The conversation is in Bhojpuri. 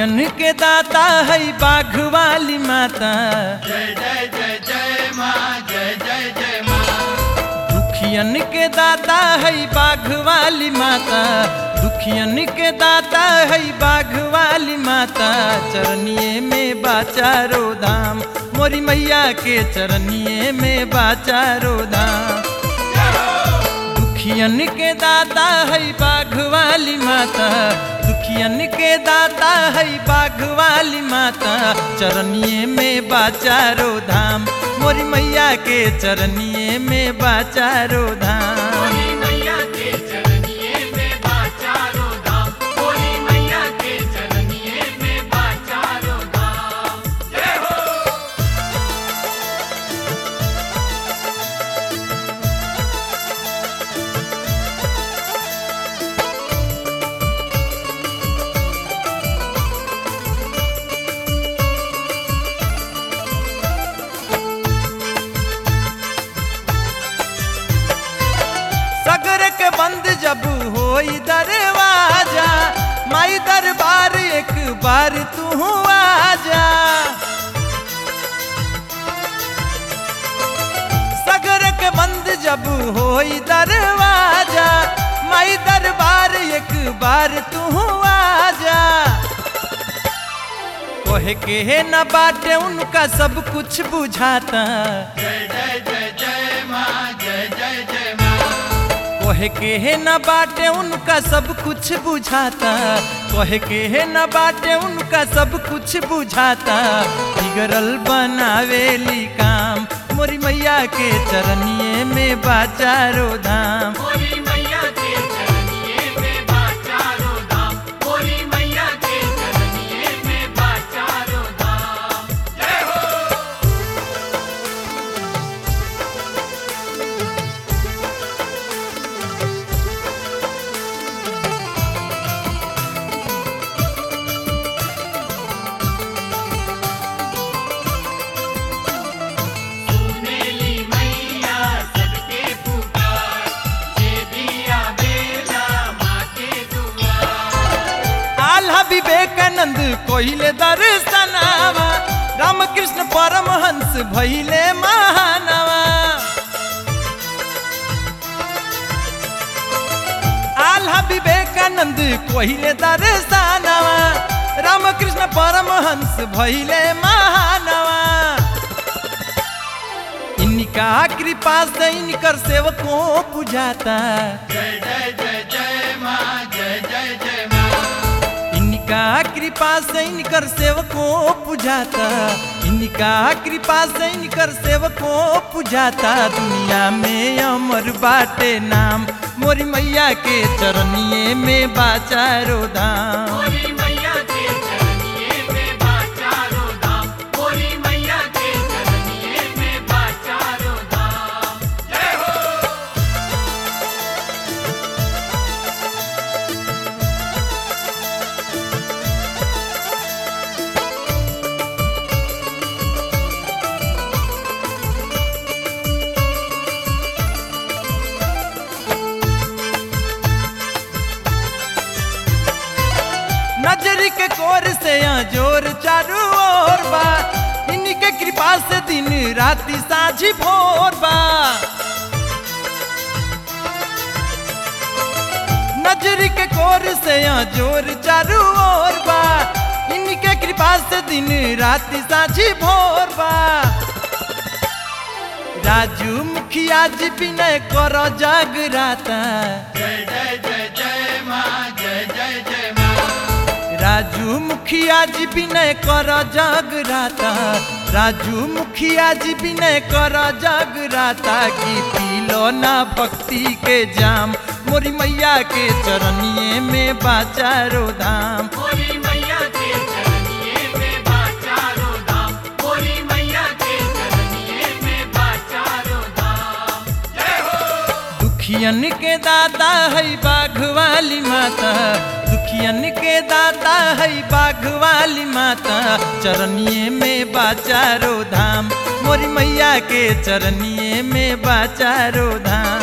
दुखियन के दाता है बाघ वाली माता जय जय जय जय माँ जय जय जय माँ दुखियन के दाता है बाघ वाली माता दुखियन के दाता है बाघ वाली माता चरनिए में बाचारो धाम मोरी मैया के चरनिए में बाचारो धाम दुखियन के दाता है बाघ वाली माता दुखियन के दाता है बाघ वाली माता चरनिए में बाचारो धाम मोरी मैया के चरनिए में बाचारो धाम बोली मैया के चरनिए में बाचारो धाम बोली मैया के चरनिए में बाचारो धाम जय हो सगर के बंद जब होई दरवाजा माई दरबार एक बार तू आजा सगर के बंद जब होई दरवाजा माई दरबार एक बार तू आजा कोहे के न बाटे उनका सब कुछ बुझाता जय जय जय जय माँ जय जय जय माँ कोहे के है न बाटे उनका सब कुछ बुझाता कोहे के है न बाटे उनका सब कुछ बुझाता बिगड़ल बनावेली काम मोरी मैया के चरनिए में बाचारो धाम बोली मैया के चरनिए में बाचारो धाम बोली मैया के चरनिए में बाचारो धाम जय हो सुनेली मैया सबके पुकार जे दिया बेला माँ के दुआर आल्हा विवेकानंद कोहिले दर्शनावा रामकृष्ण परमहंस भैले महानवा आल्हा विवेकानंद कोहिले दर्शनावा रामकृष्ण परमहंस भैले महानवा इनका कृपा से इनकर सेवकों बुझाता जय जय जय जय माँ जय जय जय माँ इनका कृपा से इनकर सेवकों पुजाता इनका कृपा से इनकर सेवकों पुजाता दुनिया में अमर बाटे नाम मोरी मैया के चरनिए में बाचारो धाम बोली मैया के चरनिए में बाचारो धाम बोली मैया के चरनिए में बाचारो धाम जय हो नजर के कोर से जोर चारू ओर बा इनके कृपा से दिन राति साझी भोर बा नजर के कोर से जोर चारू ओर बा इनके कृपा से दिन राति साझी भोर बा राजू मुखिया जी विनय कर जागराता जय जय जय जय माँ जय जय जय माँ राजू मुखिया जी विनय कर जगराता राजू मुखिया जी विनय कर जगराता की पीलो ना भक्ति के जाम मोरी मैया के चरनिए में बाचारो धाम बोली मैया के चरनिए में बाचारो धाम बोली मैया के चरनिए में बाचारो धाम जय हो दुखियन के दाता है बाघ वाली माता दुखियन के दाता है बाघ वाली माता चरनिए में बाचारो धाम मोरी मैया के चरनिए में बाचारो धाम